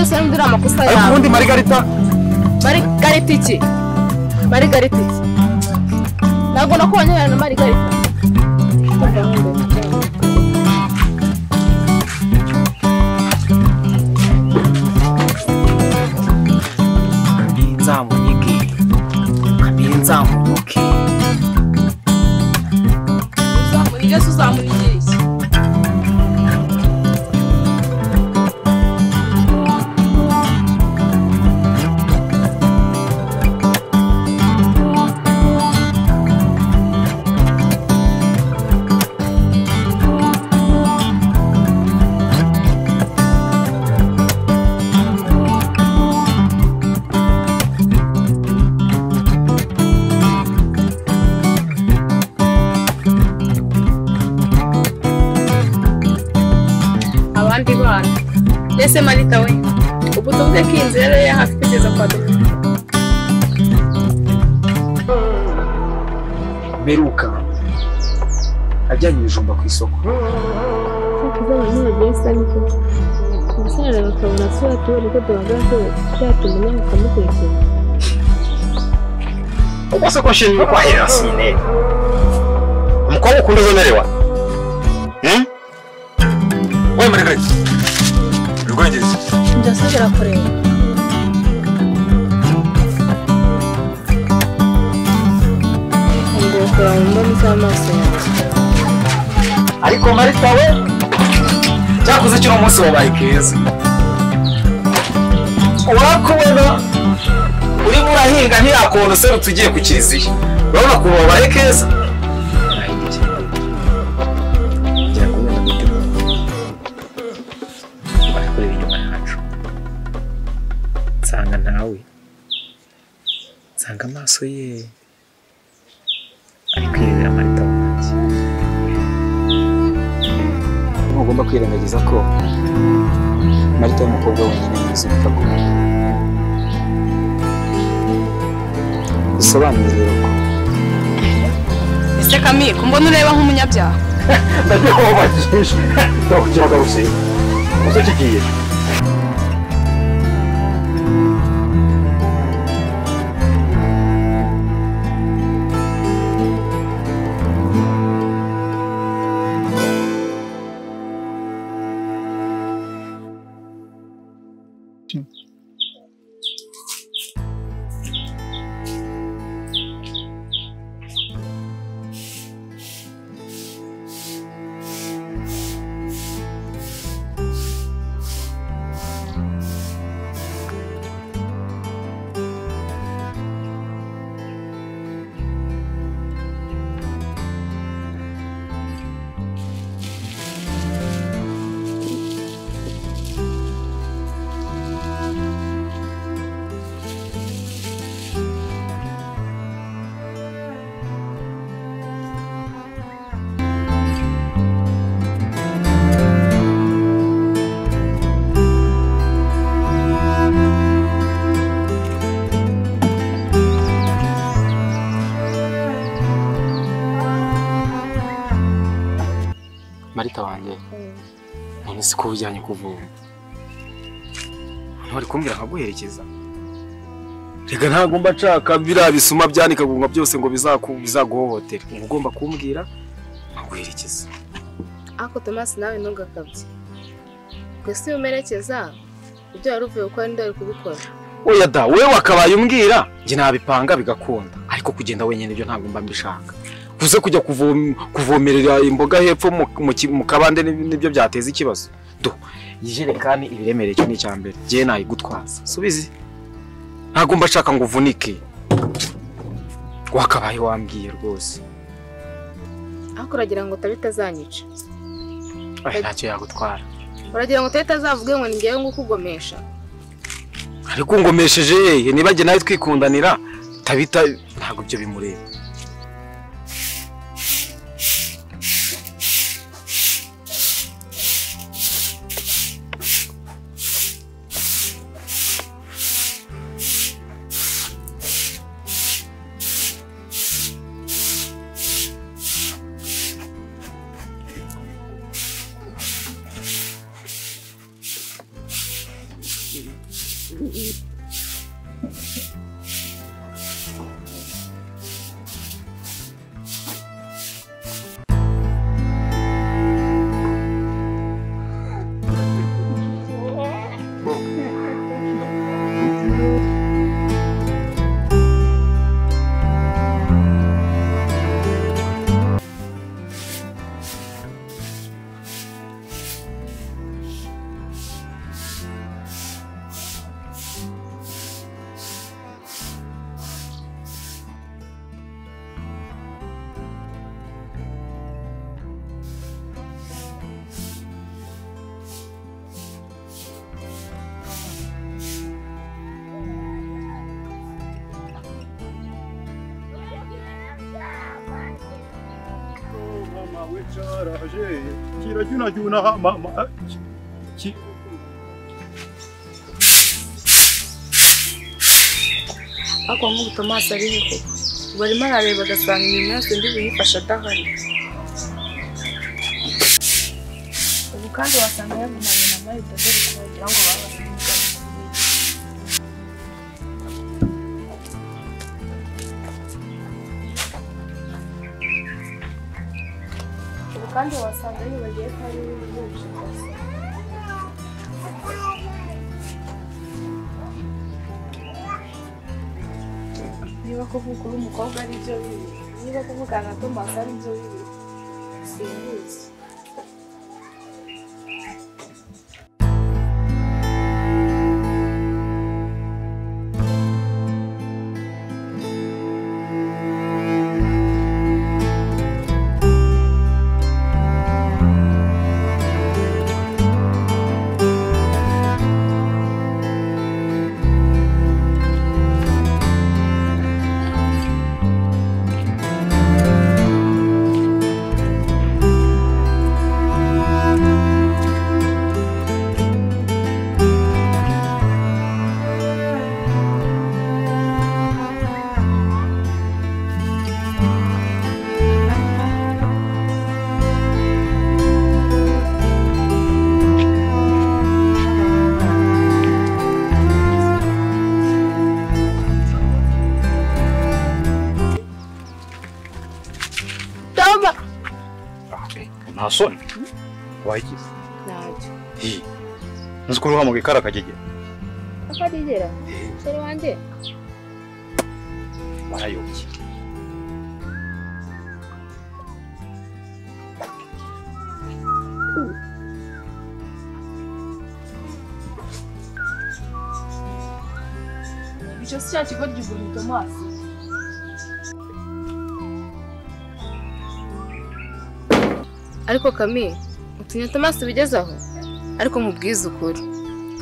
amakosa ariko yawe ubundi marigarita marigarita iki marigarita iki ntabwo nakubonye na marigarita nzamunyige kabiri nzamunyuke uzamurire se uzamurire iki abandi bana mbese marita we ubu tuvuge ko iyi nzira rero hafi kugeza kwa dogita beruka ajyanye ibijumba ku isoko umusaza bakabona ko batubonye ko duhagaze byatuma nawe ukamukurikira uko se ko nshinzwe kwahirira sine umukobwa ukunda uzomerewa Hmm? we marigarita urwongereza ndasubira kureba ngo ukora mu mboni z'amaso yawe ariko marita we cyakoze kino munsi wabaye keza urakubona urimo urahinga ntiyakubona userutse ugiye ku kiliziya urabona ukuntu wabaye keza Gera kumwe na Mutema. Bari kureba inyuma yacu nsanga ntawe nsanga amaso ye ari kwirebera marita wanjye ntugomba kwirengagiza ko marita y'umukobwa wenyine mu buzima itaguha bisobanuye rero ko ese kamiye kumbona ureba nk'umunyabyaha ndagiye kuba bakijije bakukira bakagusiga gusa kigiye marita wanjye none si ko ujyanye kuvura nturi kumbwira nkaguherekeza reka ntagomba nshaka biriya bisuma byanikagunga byose ngo bizaku- bizaguhohotera uba ugomba kumbwira nkaguherekeza ariko tomasi nawe ntugakabye mbese iyo umerekeza ibyo wari uvuye gukora ninde wari kubikora oya da wowe wakabaye umbwira njye nabipanga bigakunda ariko kugenda wenyine ibyo ntabwo mba mbishaka uze kujya kuvom- kuvomerera imboga hepfo mu- mu ki- mu kabande ni- nibyo byateza ikibazo do iyi jerekani ibiremereye cyo ni icya mbere njyewe nayigutwaza subizi ntabwo mba nshaka ngo uvunike wakabaye wambwiye rwose ariko uragira ngo utabe itazanyica Oya, ntacyo yagutwara uragira ngo utabe itazavuge ngo ni ngewe ngukugomesha ariko ungomesheje yehe niba njye nawe twikundanira tabita ntabwo ibyo bimureba cyawe cyaraje kirajyunajyuna ha- ma- ma- ki- ki- ariko nk'ubu tomasi ariho koko ubu arimo arareba agasanga imirimo yose ndi buyifashe adahari ubu kandi wasanga yagumanye na marita dore ko wagira ngo babasanga ubu kandi wasanga yibagiwe ko ari we wibusha gusa niba kuvuga uri umukobwa ari byo bibi niba kuvugana na tomasi ari byo bibi simbizi toma nta soni wayigize ntabyo Hi. nzi ko uruhamuga ikara akagegera akarigera musore wanjye barayobye icyo si cya kigo gihuriye tomasi ariko kami utinya tomasi bigezaho ariko mubwize ukuri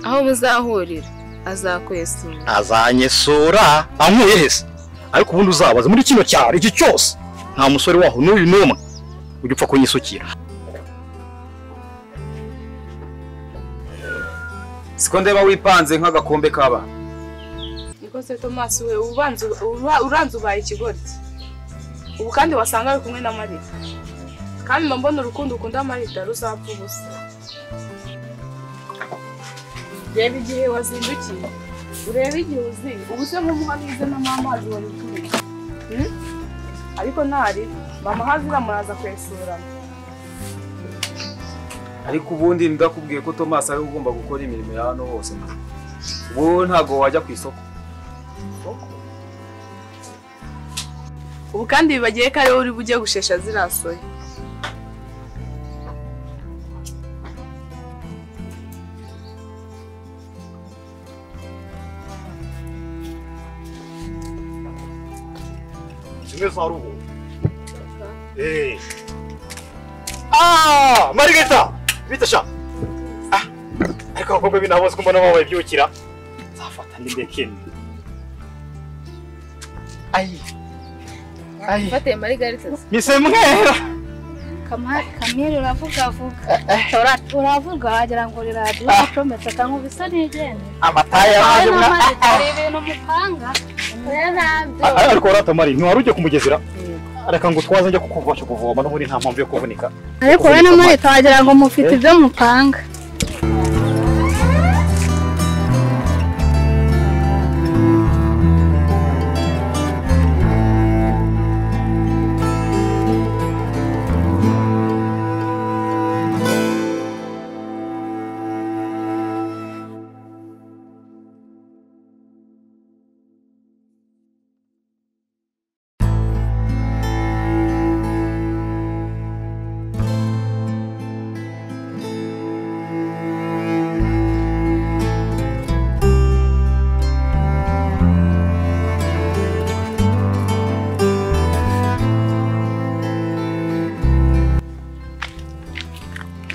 aho muzahurira azakwesura azanyesura ankuye hese ariko ubundi uzabaza muri kino cyaro iki cyose nta musore waho n'uyu n'umwe ujya upfa kunyisukira siko ndeba wipanze nk'agakombe k'abana niko se tomasi we ubanza uba- uranze ubaye ikigoryi ubu kandi wasanga ari kumwe na marita kandi mba mbona urukundo ukunda marita ruzapfa ubusa reba igihe wazindukiye urebe igihe uzi ubu se nk'umuha nize no mama amazi wari utuye Hmm? ariko ntari mama hazira muraza kwesurana ariko ubundi ndakubwiye ko tomasi ariwe ugomba gukora imirimo ya hano hose ubu wowe ntabwo wajya ku isoko ubu kandi bibagiye ko ariwe uri bujye gushesha ziriya soya kimwe za ruhu Ah, Margarita! Bita sha! Ah, ariko abakobwa binaboze ko mbona babaye byukira. Nzafata ndi ndekeni. Ayi. Ayi. mfatiye marigarita Mise mwera. kamere uravuga vuga Ura- uravuga wagira ngo riradiyo icometse kankuba isa n'igenda Amataya yaje mwa. hari ibintu mupanga riradiyo Ah, Ariko warata Mari, ntiwari ujya kumugezera? Areka ngo twaze njya kukuvasha kuvoma n'ubundi nta mpamvu yo kuvunika. ariko we n'umurita wagira ngo mufite ibyo mupanga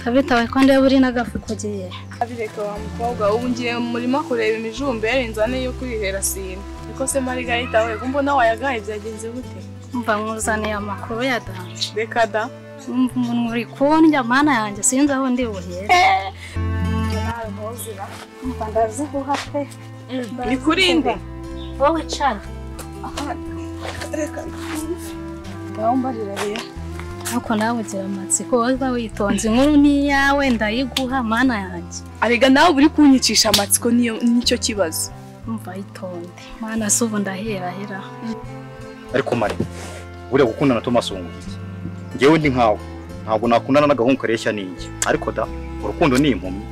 kabitawe ko ndeba uri n'agafu kugiye abireka wa mukobwa ubu ngiye mu murima kureba imijumberi nzane yo kwihera sima niko se marigarita we ko mbona wayagaye byagenze gute mva mwuzaniye amakuru ya danje reka da Umva umuntu uri kundya mana yanjye sinzi aho ndi buhere nawe ntuzira umva ndaziguha pe ni kuri nde wowe cana ngaho mbarira rero ariko nawe ugira amatsiko wowe witonze inkuru ni iyawe ndayiguha mana yanjye arega nawe uri kunyicisha amatsiko niyo nicyo kibazo umva yitonde mana si ubu ndaherahera ariko mare buriya gukundana na Thomas wunguye iki ngewe ndi nkawe ntabwo nakundana n'agahungu kareshya n'injye ariko da urukundo ni impumyi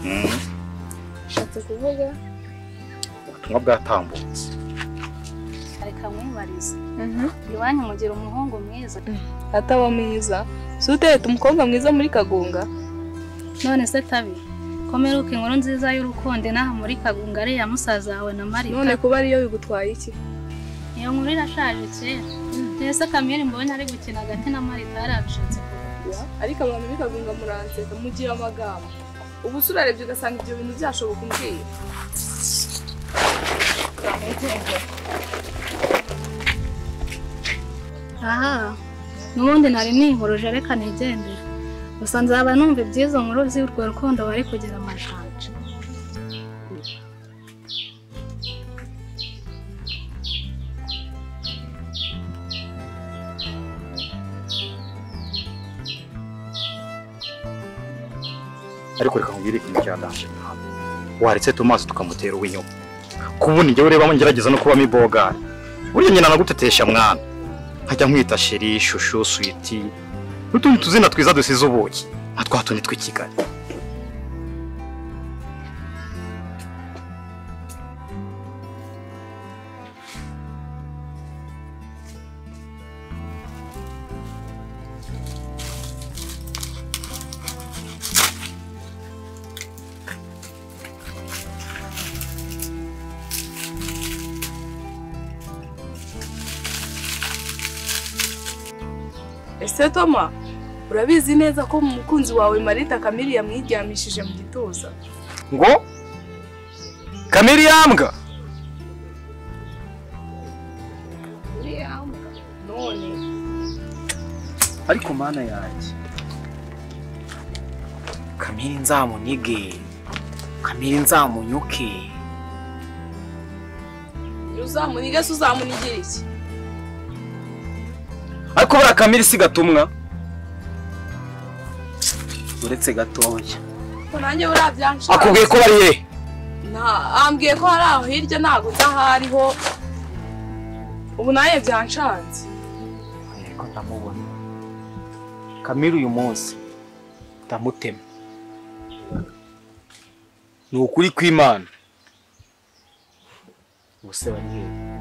Mm, ushatse kuvuga ubutumwa bwatambutse reka mwibarize iwanyu mugira umuhungu mwiza ataba mwiza si utereta umukobwa mwiza muri kagunga none se tabi komera uko inkuru nziza y'urukundo inaha muri kagunga ariya musaza wawe na marika none kuba ariyo bigutwaye iki iyo nkuru irashaje kera mbese kamere mbonye ari gukina hagati na marita yari abishatse kuvuga ariko abantu bikagunga muranseka mugiye amagambo ubu se urarebye ugasanga ibyo bintu byashoboka umbwiye aha n'ubundi nari nihuruje reka nigendera gusa nzaba numva ibyiza nkuru z'urwo rukundo bari kugira amajanja ariko reka nkubwire ikintu cyadanje ntabwo waretse Thomas tukamutera uw'inyuma kubona njyewe ureba ngerageza no kubamo ibogari burya nyina nagutetesha mwana nkajya nkwita sheri shushu switi n'utundi tuzina twiza dusize ubuki nka twa tundi tw'i Kigali ese toma urabizi neza ko mu mukunzi wawe marita kamere yamwiryamishije mu gituza ngo kamiriyambwa none ariko mana yanjye kamiri nzamunige kamiri nzamunyuke uzamuniga se uzamunigira iki ariko buriya kamiri si gatumwa uretse gatoya ko nanjye buriya byanshaje akubwiye ko bari hehe Na- ambwiye ko hari aho hirya ntabwo ndahariho ubu nawe byanshanze ariko ndamubona kamiri uyu munsi ndamutema ni ukuri kw'imana ubuse bari hehe